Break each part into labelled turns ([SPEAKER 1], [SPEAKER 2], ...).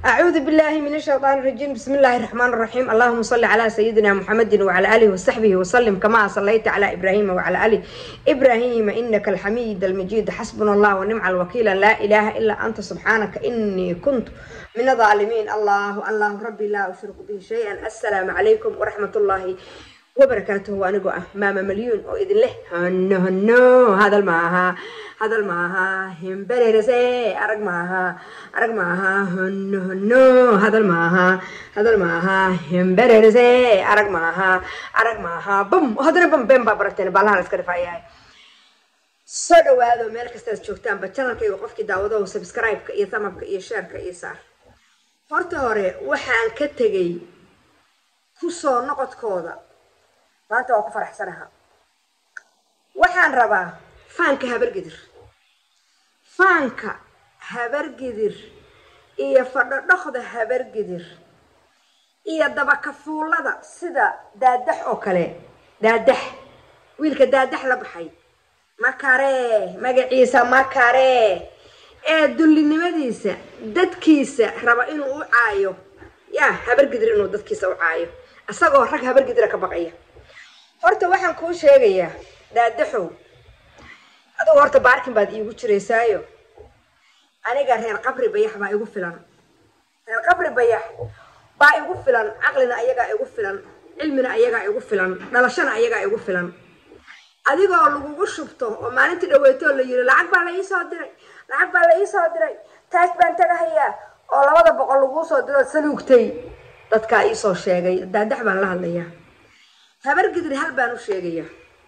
[SPEAKER 1] أعوذ بالله من الشيطان الرجيم بسم الله الرحمن الرحيم اللهم صل على سيدنا محمد وعلى آله وصحبه وسلم كما صليت على إبراهيم وعلى آل إبراهيم إنك الحميد المجيد حسبنا الله ونعم الوكيل لا إله إلا أنت سبحانك إني كنت من الظالمين الله الله ربي لا أشرك به شيئا السلام عليكم ورحمة الله وبركاته وأنا قوة ماما مليون وإذن له هنو هنو هذا الماها هذا الماها هم بريرسي أرق ماها أرق ماها هنو هنو هذا الماها هذا الماها هم بريرسي أرق ماها أرق ماها بم هذا بم بم بابرتين بالها نسكر فاياي soo dhawaado meel kastaad joogtaanba janalkayga qofkii daawado subscribe-ka iyo tamabka iyo sheerka iyo saar horta hore waxaan ka tegay kusoo noqodkooda maanta waa ku faraxsanaha waxaan rabaa faanka habargidir faanka habargidir iyo fadhodhoqda habargidir iyo dabakafuulada sida daadax oo kale daadax wiilka daadax la baxay makaree magaciisa makaree ee dullinimadiisa dadkiisa raba inuu u caayo yaa habargidir inuu dadkiisa u caayo isagoo rag habargidira ka baqaya horta waxaan kuu sheegayaa daadaxow adugu horta baarkin baad iigu jiraysaayo aniga reer qabri bayax baa igu filan reer qabri bayax baa igu filan caqlina ayagaa igu filan cilmina ayagaa igu filan dhalashana ayagaa igu filan adigoo lagugu shubto oo maalintii dhaweytoo la yiri lacag baa la iisoo diray lacag baa la iisoo diray taas baan tagahayaa oo labada boqol laguu soo diroo saluugtay dadkaa iisoo sheegay daadax baan la hadlayaa habargidir hal baan u sheegayaa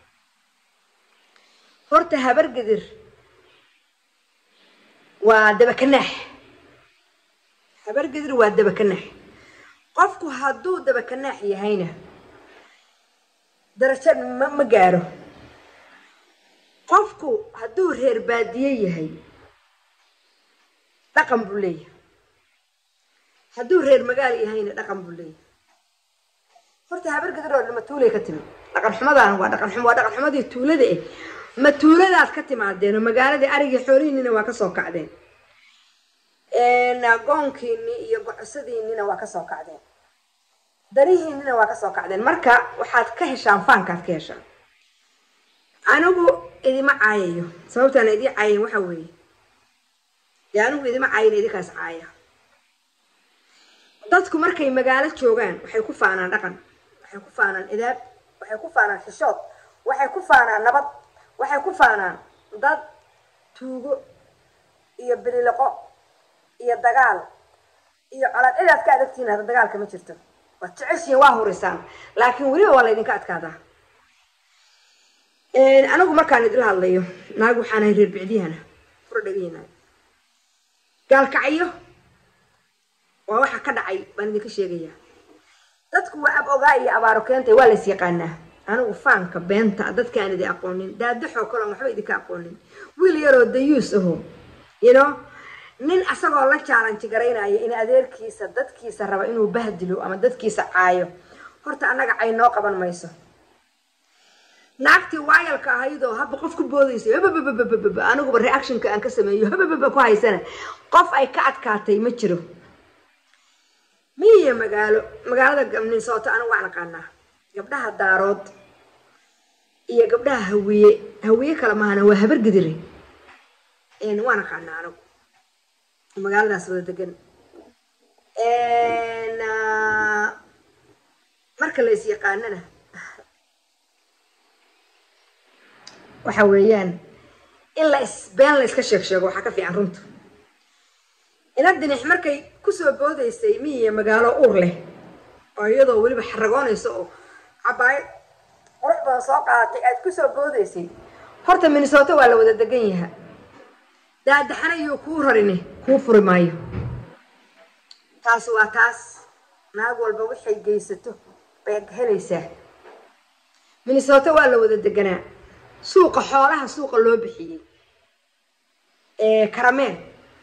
[SPEAKER 1] horta habargidir waa dabakanaax habargidir waa dabakanaax qofku hadduu dabakanaax yahayna darajo ma ma gaaro qofku hadduu reer baadiye yahay dhaqan buu leeyahay hadduu reer magaal yahayna dhaqan buu leeyahay horta habargidir oo ma tuulay ka timid dhaqan xumadaan waa dhaqan xum waa dhaqan xumadii tuulada eh ma tuuladaad ka timaadeen oo magaaladii arigii xoolihiinina waa kasoo kacdeen goonkiini iyo gocosadiinina waa kasoo kacdeen darihiinina waa kasoo kacdeen marka waxaad ka heshaan faankaad ka heshaan anigu idima caayayo sababtaan idii caayan waxa weeye dee anigu idima caayan idinkaas caaya dadku markay magaalo joogaan waxay ku faanaan dhaqan waxay ku faanaan idaab waxay ku faanaan xishood waxay ku faanaan nabad waxay ku faanaan dad tuugo iyo bililoqo iyo dagaal iyo colaad cidaad ka adagtihiin hadda dagaalka ma jirto waad jeceshihiin waa hurisaan laakiin weliba waa laydinka adkaadaa anigu markaan idila hadlayo naag waxaanahay reer bicdiyahana fura dhegahina gaalkacyo waa waxa ka dhacay baan idinka sheegayaa dadku waa ab ogaa iyo abaaro keentay waa lays yaqaanaa anigu faanka beenta dadkaan idi aqoonin daadaxoo kaleon waxba idinka aqoonin wiil yaroo dayuus aho yno nin asagoo la jaalanji garaynaya in adeerkiisa dadkiisa raba inuu bahdilo ama dadkiisa caayo horta annaga cay noo qaban mayso naagtii waayalka ahaydoo haba qof ku boodaysa hababababababa aniguba reactionka aan ka sameeyo habababa ku haysana qof ay ka adkaatay ma jiro miya magaalo magaalada minnesota anigu waan aqaanaa gabdhaha daarood iyo gabdhaha hawiye hawiye kale mahana waa habargidire waan aqaanaa anigu magaaladaas wada degan marka la is yaqaanana waxa weeyaan in la is been la iska sheeg sheego waxaa ka fiican runta ina dinix markay kusoo boodaysay miyiya magaalo uur leh oo iyadoo weliba xaragoonayso oo cabaayad qurux badan soo qaadatay aad kusoo boodaysay horta minnesota waa la wada degan yaha daadaxana iyo kuu rarine kuu furi maayo taas waa taas naag walba waxay geysato bay helaysaa minnesota waa la wada deganaa suuqa xoolaha suuqa loo bixiyey karameel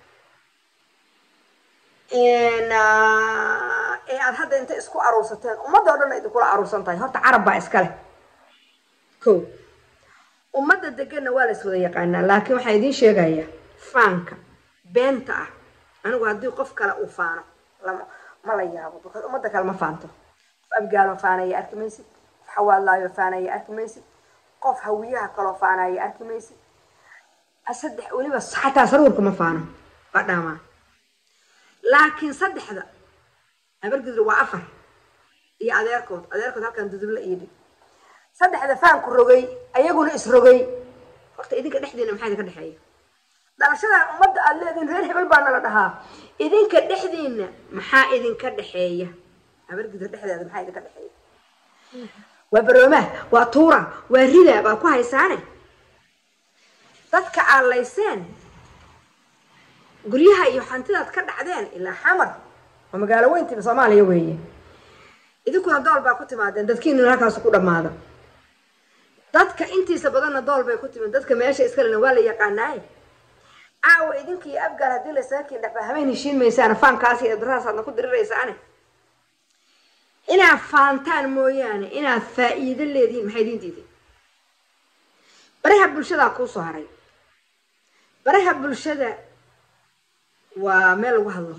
[SPEAKER 1] ee aada hadda inta isku aruursateen ummadda o dhan idinkula aruursan tahay horta carab baa iska leh ko ummadda deganna waa la is wada yaqaanaa laakiin waxaan idiin sheegayaa faanka beenta ah anigu haddii qof kale uu faano lama ma la yaabo because ummadda kale ma faanto qof abgaalo faanaya arki maysid qof xawaadlaayo faanaya arki maysid qof hawiyaha kaloo faanaya arki maysid saddex weliba xataa saruurka ma faano waa dhaamaa laakiin saddexda habargidur waa afar iyo adeerkood adeerkood halkan dudubla iyo dhig saddexda faanku rogay ayaguna isrogay horta idinka dhexdiina maxaa idinka dhexeeya dhalashadan ummadda aad leedihin reer hebel baa nala dhahaa idinka dhexdiina maxaa idinka dhexeeya habargidur dhexdeeda maxaa idinka dhexeeya waa baroomaha waa tuura waa rida baa ku haysaane dadka aad layseen guryaha iyo hantidaad ka dhacdeen ilaa xamar waa magaalo weyntiiba soomaaliya weeye idinkuna dool baa ku timaadeen dadkiinuna halkaas ku dhammaada dadka intiisa badanna dool bay ku timid dadka meesha iskalena waa la yaqaanaaye caawa idinkiiyo abgaal haddii laysaga kiin dhexba habeen heshiin maysaana faankaas iyo darahaasaadna ku diriraysaane inaad faantaan mooyaane inaad faa'iido leedihiin maxay idiin diiday baraha bulshadaa kuu soo haray baraha bulshada waa meel lagu hadlo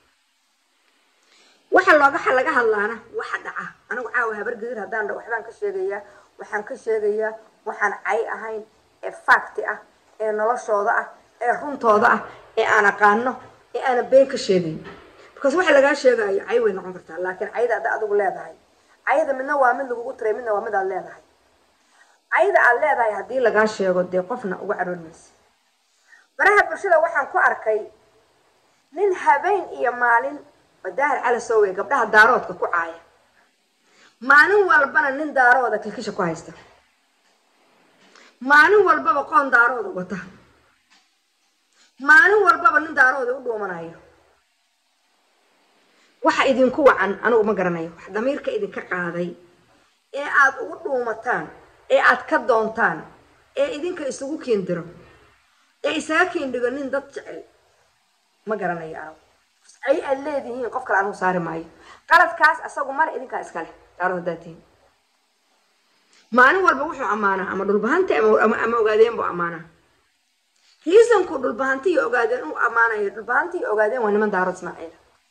[SPEAKER 1] waxa looga laga hadlaana waxa dhaca anigu caawa habargedir haddaan dha waxbaan ka sheegayaa waxaan ka sheegayaa waxaan cay ahayn ee facti ah ee noloshooda ah ee runtooda ah ee aan aqaano ee aana been ka sheegayn because waxa lagaa sheegayo cay way noqon kartaa laakiin cayda hadda adigu leedahay cayda midna waa mid lagugu tiray midna waa mid aad leedahay cayda aad leedahay haddii lagaa sheego dee qofna uga caroon maysa baraha bulshada waxaan ku arkay nin habeen iyo maalin wadaahir cali soowe gabdhaha daaroodka ku caaya maalin walbana nin daarooda kilkisha ku haysta maalin walbaba qoon daarooda wata maalin walbaba nin daarooda u dhuumanayo waxa idinku wacan anigu ma garanayo wax damiirka idinka qaaday ee aad ugu dhuumataan ee aad ka doontaan ee idinka isugu keendiro ee isaga keendhigo nin dad jecel ma garanayo anigu ay aad leedihiin qof kale anigu saari maayo qaladkaas asagu male idinkaa iskale daarood haddaad tihiin maalin walba wuxuu ammaanaa ama dhulbahanti ama ogaadeen buu ammaanaa riisanku dhulbahanti iyo ogaadeen uu ammaanayo dhulbahanti iyo ogaadeen waa niman daarood ismaaciila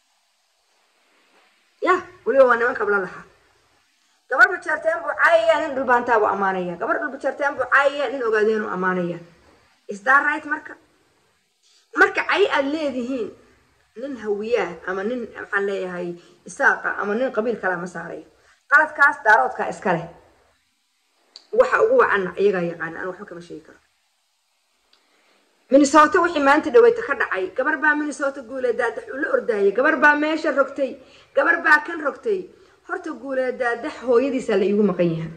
[SPEAKER 1] ya weliba waa niman kabla lahaa gabar bajeerteen buu caayaya nin dhulbahantaa buu ammaanaya gabar dhulbajeerteen buu caayaya nin ogaadeen uu ammaanaya is that right marka marka cay aad leedihiin nin hawiyaa ama nin maxaan leeyahay isaaqa ama nin qabiil kalea ma saarayo qaladkaas daaroodkaa iska leh waxa ugu wacanna iyagaa yaqaana aan waxba kama sheegi karo minnesota wixii maanta dhaweyta ka dhacay gabar baa minnesota guuleedaadax ula ordaayay gabar baa meesha rogtay gabar baa kan rogtay horta guuleedaadax hooyadiisaa la iigu maqan yahay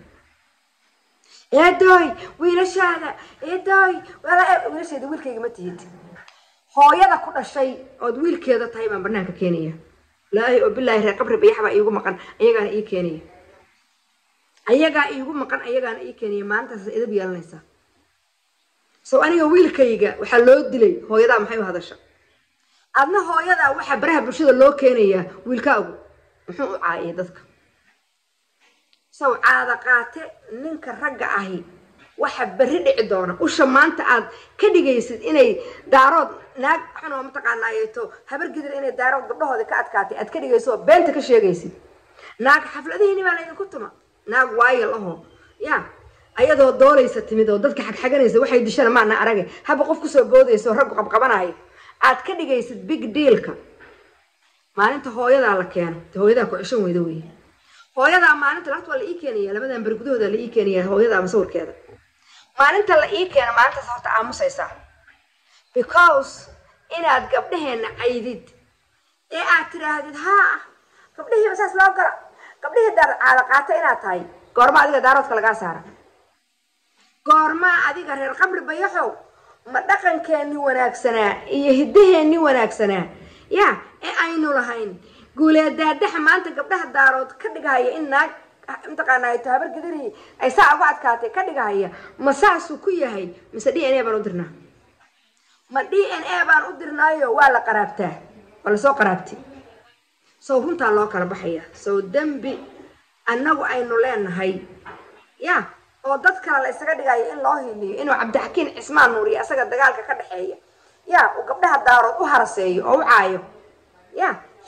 [SPEAKER 1] eedoy wiilashaada eedoy wiilasheeda wiilkayga ma tihid hooyada ku dhashay ood wiilkeeda tahay baan banaanka keenaya laahi oo bilaahi reer qabri bayax baa iigu maqan ayagaana ii keenaya ayagaa iigu maqan ayagaana ii keenaya maalintaas idab yeelanaysaa sow aniga wiilkayga waxaa loo dilay hooyadaa maxay u hadasha adna hooyadaa waxaa baraha bulshada loo keenayaa wiilkaagu muxuu u caayay dadka sow caada qaate ninka ragga ahi waxa berri dhici doona usha maanta aad ka dhigaysid inay daarood naag xunoo mataqaanaayeeto habargidir inay daarood gabdhahooda ka adkaatay aad ka dhigayso oo beenta ka sheegaysid naag xafladihiini baa laydinku tuma naag waayal ahoo ya ayadoo doolaysa timid oo dadka xagxaganaysa waxay dishana maana arage haba qof kusoo boodaysa oo raggu qabqabanayo aad ka dhigaysid big dealka maalinta hooyadaa la keeno te hooyadaa ku ceshan weyda wey hooyadaa maalinta lafta waa la ii keenaya labadan beri gudahooda la ii keenaya hooyadaa masawirkeeda maalinta la ii keeno maalintaas horta aamusaysaa because inaad gabdhaheenna caydid ee aad tidhaahdid haa gabdhihiiba saas loo gala gabdhihii daar caada qaata inaad tahay goorma adiga daaroodka lagaa saara goormaa adiga reer qabri bayaxow ma dhaqankeenni wanaagsanaa iyo hiddaheenni wanaagsanaa ya ee aynu lahayn guuleedaadaxa maanta gabdhaha daarood ka dhigahaya in naag mataqaanaato habar gidirihii ay saa uga adkaatay ka dhigahaya ma saasuu ku yahay mise d n a baan u dirnaa ma d n a baan u dirnaayo waa la qaraabtaa waa lasoo qaraabtay sow runtaa loo kala baxaya sow dembi annagu aynu leenahay ya oo dad kale la isaga dhigayo in loo hiliyo inuu cabdixakiin cismaan nuuriyo asaga dagaalka ka dhexeeya ya uu gabdhaha daarood u haraseeyo oo u caayo ya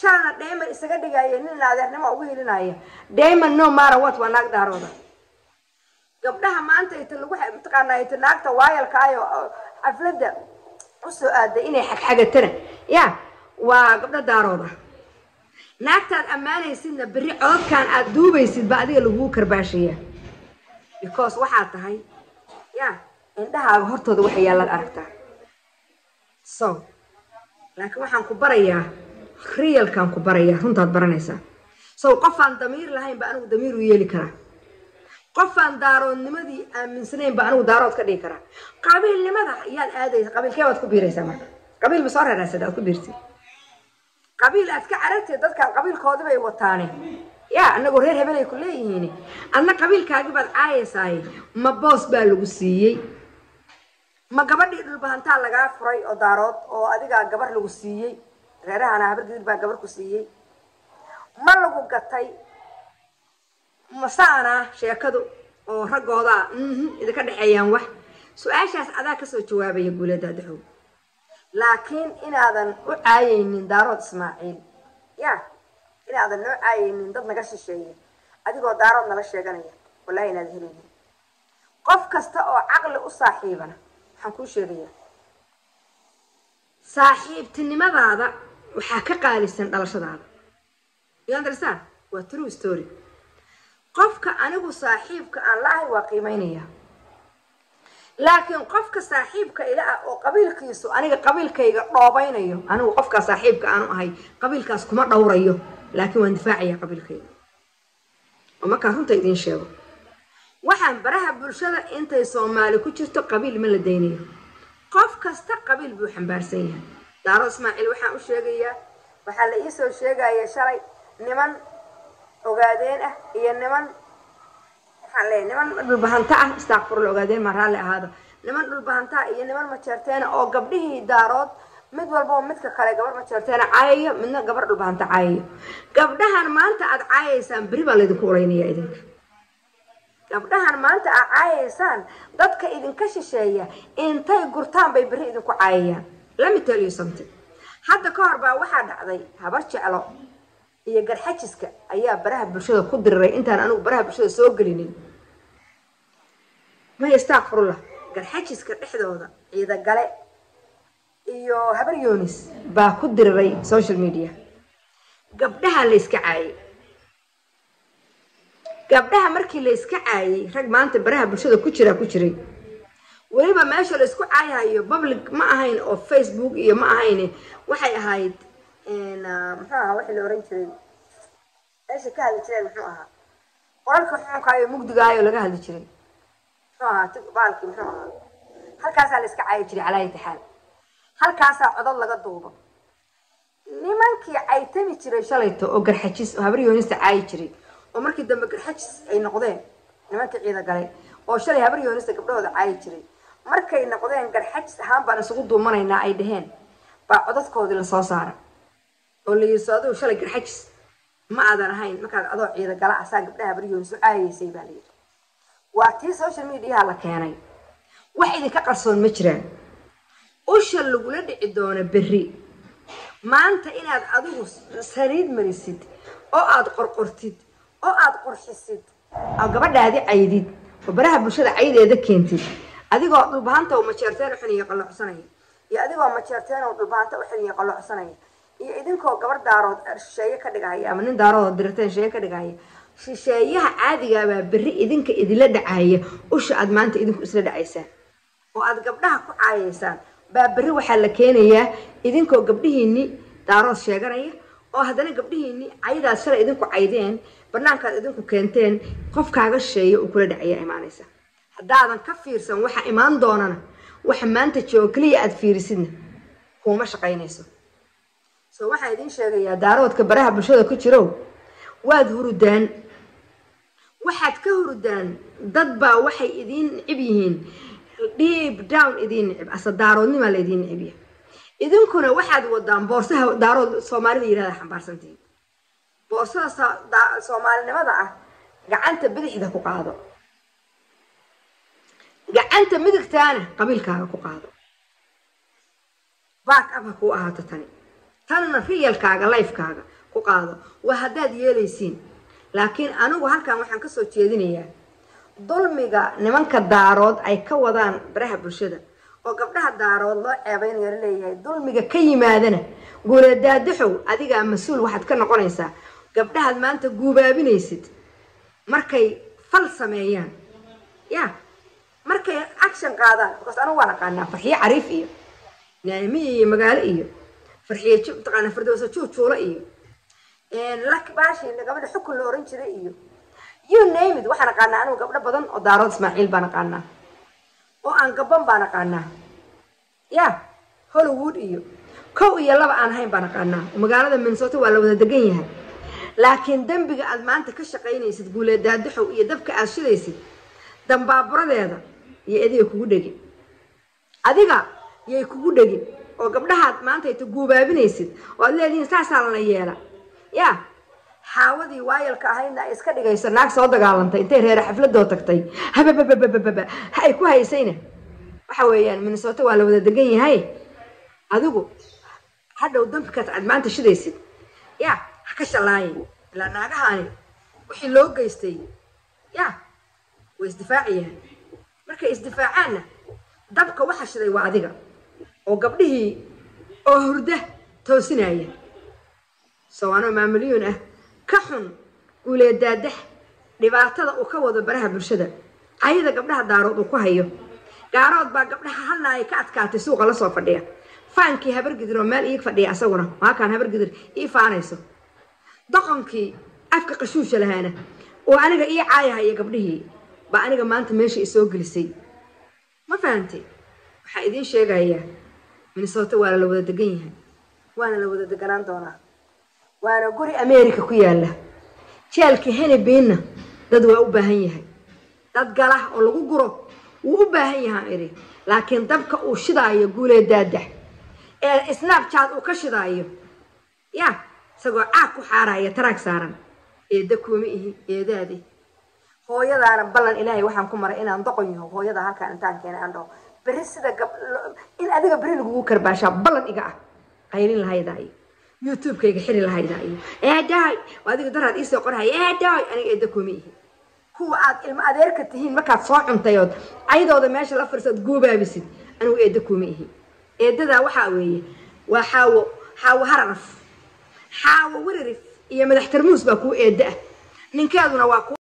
[SPEAKER 1] jalana dayman isaga dhigaya nin adeernimo ugu helinaya dayman no mara wat waa naag daarooda gabdhaha maanta ita lagu mataqaanaa ita naagta waayalkaayo xafladda usoo aaday inay xagxagatana ya waa gabdho daarooda naagtaad ammaanaysidna berri cododkan aad duubaysid ba adiga laguu karbaashaya because waxaad tahay ya indhahaaga hortooda waxa yaalaad aragtaa so laakiin waxaan ku barayaa realkaan ku barayaa runtaad baranaysaa so qofaan damiir lahayn ba anigu damiir u yeeli karaa qofaan daaroodnimadii aaminsanayn ba anigu daarood ka dhigi karaa qabiilnimada ayaad aadaysa qabiilkee baad ku biiraysaa marka qabiil ma soo reeraysad aad ku biirtid qabiil aad ka carartid dadkan qabiilkoodi bay wataane ya anagoo reer hebelay ku leeyihiin adna qabiilkaagii baad caayaysaay ma boos baa lagu siiyey ma gabadhii dhulbahantaa lagaa furay oo daarood oo adigaa gabar lagu siiyey reerahana habar gadiid baa gabar ku siiyey ma lagu gatay masaana sheekadu oo raggoodaa idinka dhexeeyaan wax su-aashaas adaa kasoo jawaabaya guulada daxow laakiin inaadan u caayaynin daarood ismaaciil ya inaadan noo caayaynin dad naga shisheeya adigoo daarood nala sheeganaya wallahi inaad helaynin qof kasta oo caqli u saaxiibana waxaan kuu sheegayaa saaxiibtinimadaada waxaa ka qaalisan dhalashadaada you understand waa true story qofka anigu saaxiibka aan la-ahay waa qiimeynaya laakiin qofka saaxiibka ila ah oo qabiilkiisu aniga qabiilkayga dhoobaynayo anigu qofkaa saaxiibka aanu ahay qabiilkaas kuma dhowrayo laakiin waan difaacaya qabiilkayga oo markaan runta idiin sheego waxaan baraha bulshada intay soomaali ku jirto qabiil ma la daynayo qof kasta qabiil buu xambaarsan yahay daaro ismaaciil waxaan u sheegayaa waxaa la iisoo sheegaya shalay niman ogaadeen ah iyo niman waxaan leeyahay niman dhulbahanta ah istaaqfurla ogaadeen maa raalli ahaada niman dhulbahanta ah iyo niman majeerteena oo gabdhihii daarood mid walbao midka kale gabar majeerteena caayayo midna gabar dhulbahanta caayayo gabdhahan maanta aad caayaysaan beri baa laydinku ulaynaya idinka gabdhahan maanta aad caayaysaan dadka idinka shisheeya intay gurtaan bay beri idinku caayayaan lami tell you something hadda ka hor baa waxaa dhacday habar jeclo iyo garxajiska ayaa baraha bulshada ku diriray intaan anigu baraha bulshada soo gelinin may istakfirullah garxajiska dhexdooda ciidagale iyo habar yonis baa ku diriray social media gabdhaha la yska caayay gabdhaha markii la yska caayay rag maanta baraha bulshada ku jiraa ku jiray weliba meesha la isku caayahayo public ma ahayn oo facebook iyo ma ahayn waxay ahayd muxuu ahaa waxii la oran jiray meesha ka hadli jireen muxuu ahaa qoralka xuunkaayo mugdigaayo laga hadli jiray muxuu ahaa baalkii muxuu ahaa halkaasaa la iska caayi jiray calaa intixaal halkaasaa codod laga duubo nimankii caytami jiray shalayto oo garxajis oo habar yoonista caayi jiray oo markii dambe garxajis ay noqdeen nimankii ciida galay oo shalay habar yoonista gabdhahooda caayi jiray markay noqdeen garxajis ahaan baan isugu duumanaynaa ay dhaheen baa codadkoodii lasoo saara oo la yiri aduu shalay garxajis ma aadan ahayn markaad adoo ciida gala asaa gabdhaha habar yoonisu caayaysay baa la yidhi waa tii social mediaha la keenay wax idinka qarsoon ma jiraan usha lagula dhici doono berri maanta inaad adigu saliid marisid oo aad qorqortid oo aad qurxisid oo gabadhaadi caydid oo baraha bulshada caydeeda keentid adigoo dhulbahanta oo majeerteen u xiniyo qalloocsanaya iyo adigoo majeerteen oo dhulbahanta u xiniyo qalloocsanaya iyo idinkoo gabar daarood shisheeye ka dhigahaya ama nin daarood oo dirteen shisheeye ka dhigahaya shisheeyaha caadigaabaa berri idinka idinla dhacaya usha aad maanta idinku isla dhacaysaan oo aad gabdhaha ku caayaysaan baa berri waxaa la keenayaa idinkoo gabdhihiinni daarood sheeganaya oo haddana gabdhihiinni caydaad shalay idinku caydeen banaankaad idinku keenteen qofkaaga shisheeye uu kula dhacayaa imaanaysa haddaadan ka fiirsan waxa imaan doonana waxa maanta joogo keliya aad fiirisidna kuuma shaqaynayso so waxaan idiin sheegayaa daaroodka baraha bulshada ku jirow waad hurudaan waxaad ka hurudaan dad baa waxay idiin nicib yihiin deep down idiin nicib ase daaroodnimaa la idiin nicib yahay idinkuna waxaad wadaan boorsaha daarood soomaalida yidhahda xambaarsantihiin boorsada soomaalinimada ah gacanta bidixda ku qaado gacanta midigtaana qabiilkaaga ku qaado back up ha kuu ahaato tani tanna riyalkaaga lifekaaga ku qaado waa haddaad yeelaysiin laakiin anigu halkan waxaan kasoo jeedinayaa dulmiga nimanka daarood ay ka wadaan baraha bulshada oo gabdhaha daarood loo ceebeynayo laleeyahay dulmiga ka yimaadana guuladaadaxow adigaa mas-uul waxaad ka noqonaysaa gabdhahaad maanta guubaabinaysid markay fal sameeyaan ya markay action qaadaan bakaas anigu waan aqaanaa farxiyo cariif iyo naamiye iyo magaalo iyo farxiyo mataqaana firdowsa juujuulo iyo lak baashi gabadha xukun la oran jiray iyo you name it waxaan aqaanaa anigu gabdho badan oo daarood ismaaciil baan aqaanaa oo aan gaban baan aqaanaa ya hollywood iyo kow iyo laba aan ahayn baan aqaanaa magaalada minnesota waa la wada degan yahay laakiin dembiga aad maanta ka shaqaynaysid guuleedaadaxow iyo dabka aad shidaysid dambaaburadeeda iyo adiga kugu dhegin adiga yay kugu dhegin oo gabdhahaad maanta ayta guubaabinaysid oo aad leedihiin saasaa lana yeela ya xaawadii waayalka ahaydna ay iska dhigayso naag soo dagaalantay intay reere xafladoo tagtay habababababa ha ay ku haysayna waxa weeyaan minnesota waa la wada degan yahay adigu hadhow dambikaas aad maanta shidaysid ya ha ka shallaayin ilaa naagahaani wixii loo geystay ya way isdifaacayaan markay isdifaacaanna dabka waxa shiday waa adiga oo gabdhihii oo hurda toosinaya sowaanoo maamulyuun ah ka xun guuleedaadax dhibaatada uu ka wado baraha bulshada cayada gabdhaha daarood uu ku hayo gaarood baa gabdhaha halnaaya ka adkaatay suuqa lasoo fadhiya faankii habargidir oo meel iig fadhiya asaguna maakaan habargidir ii faanayso doqonkii afka qashuusha lahaana oo aniga ii caayahaya gabdhihii baa aniga maanta meesha isoo gelisay ma fahantay waxaa idiin sheegayaa minnesota waa la wada degan yahay waana la wada deganaan doonaa waana guri america ku yaala jeelka henibinna dad waa u baahan yahay dad gala oo lagu guro wuu u baahan yahaan idhi laakiin dabka uu shidaayo guulee daadax ee snapchat uu ka shidaayo ya isagoo caag ku xaaraya taraag saaran eedda kuuma ihi eedaadi hooyadaana ballan ilaahay waxaan ku maray inaan doqon yaho hooyada halkaan intaan keenay aan dhaho berri sida gab in adiga berri lagugu karbaashaa ballan iga ah qaylin lahaydaa iyo youtube-kayga xiri lahaydaa iyo eedaay adiga daraad iisoo qorhaya eedaay aniga eedda kuuma ihi kuwa aad ilmo adeerka tihiin markaad soo cuntayood ayadooda meesha la fariisood guubaabisid anigu eedda kuuma ihi eeddadaa waxaa weeye waa xaawo xaawo hararaf xaawo wiririf iyo madax tarmuus baa kuu eedda ah ninkeeduna waa ku